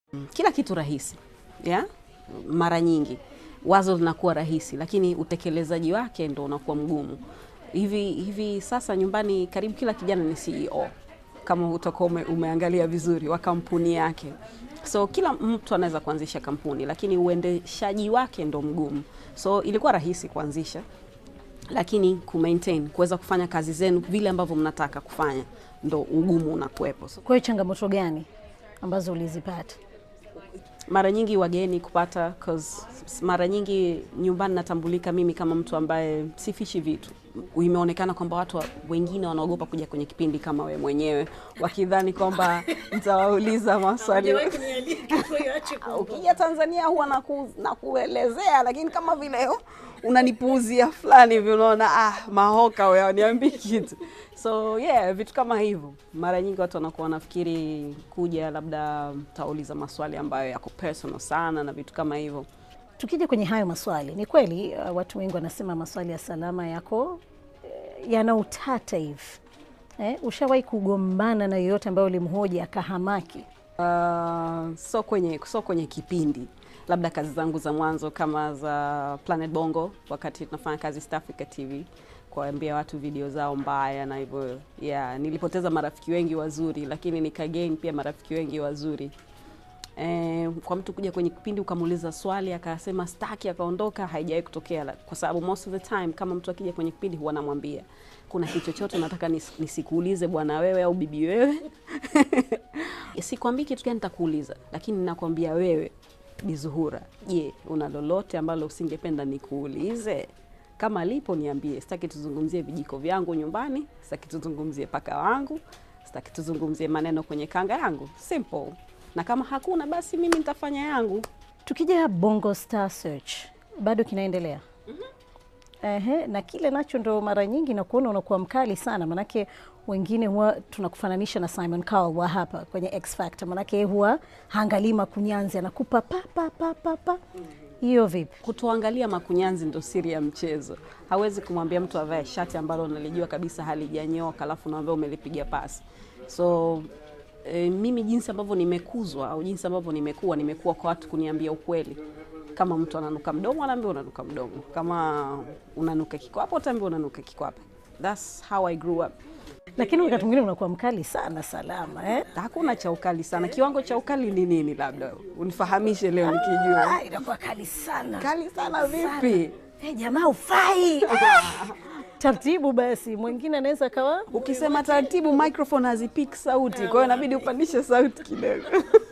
Kila kitu rahisi ya mara nyingi wazo linakuwa rahisi, lakini utekelezaji wake ndo unakuwa mgumu. Hivi hivi sasa nyumbani, karibu kila kijana ni CEO kama utakuwa ume, umeangalia vizuri wa kampuni yake. So kila mtu anaweza kuanzisha kampuni, lakini uendeshaji wake ndo mgumu. So ilikuwa rahisi kuanzisha, lakini ku maintain kuweza kufanya kazi zenu vile ambavyo mnataka kufanya ndo ugumu unakuwepo. So, Kwa hiyo changamoto gani ambazo ulizipata? mara nyingi wageni kupata cause mara nyingi nyumbani natambulika mimi kama mtu ambaye sifishi vitu. Imeonekana kwamba watu wa- wengine wanaogopa kuja kwenye kipindi kama we mwenyewe, wakidhani kwamba nitawauliza maswali. Ukija Tanzania huwa naku, nakuelezea, lakini kama vile oh, unanipuuzia fulani hivi, unaona ah, mahoka wewe huniambii kitu. So yeah, vitu kama hivyo mara nyingi watu wanakuwa wanafikiri kuja labda tauliza maswali ambayo yako personal sana na vitu kama hivyo. Tukija kwenye hayo maswali, ni kweli uh, watu wengi wanasema maswali ya salama yako eh, yana utata hivi eh, ushawahi kugombana na yoyote ambayo ulimhoji akahamaki? Uh, so kwenye so kwenye kipindi labda kazi zangu za mwanzo kama za Planet Bongo, wakati tunafanya kazi East Africa TV, kuambia watu video zao mbaya na hivyo yeah, nilipoteza marafiki wengi wazuri, lakini nikagain pia marafiki wengi wazuri. Eh, kwa mtu kuja kwenye kipindi ukamuuliza swali akasema staki akaondoka, haijawahi kutokea, la- kwa sababu most of the time kama mtu akija kwenye kipindi huwa namwambia kuna kitu chochote nataka nis, nisikuulize bwana wewe au bibi wewe sikwambii kitu gani nitakuuliza, lakini nakwambia wewe Bi Zuhura, je, una lolote ambalo usingependa nikuulize? Kama lipo niambie. Sitaki tuzungumzie vijiko vyangu nyumbani, sitaki tuzungumzie paka wangu, sitaki tuzungumzie maneno kwenye kanga yangu. Simple. Na kama hakuna basi mimi nitafanya yangu. Tukija Bongo Star Search bado kinaendelea? Ehe, na kile nacho ndo mara nyingi nakuona unakuwa mkali sana, manake wengine huwa tunakufananisha na Simon Cowell wa hapa kwenye X Factor, manake yeye huwa haangalii makunyanzi, anakupa pa pa pa pa pa. Hiyo vipi? Kutoangalia makunyanzi ndo siri ya mchezo. Hawezi kumwambia mtu avae shati ambalo unalijua kabisa halijanyoka, alafu unaambia umelipiga pasi. So e, mimi jinsi ambavyo nimekuzwa au jinsi ambavyo nimekuwa, nimekuwa kwa watu kuniambia ukweli. Kama mtu ananuka mdomo, anaambia unanuka mdomo. Kama unanuka kikwapa, utaambia unanuka kikwapa. That's how I grew up. Lakini wakati mwingine unakuwa mkali sana Salama eh? Hakuna cha ukali sana. Kiwango cha ukali ni nini? Labda unifahamishe leo nikijua. Ah, inakuwa kali sana Kali sana vipi? Eh, jamaa ufai taratibu. Basi mwingine anaweza akawa Ukisema taratibu, microphone hazipiki sauti, kwa hiyo inabidi upandishe sauti kidogo.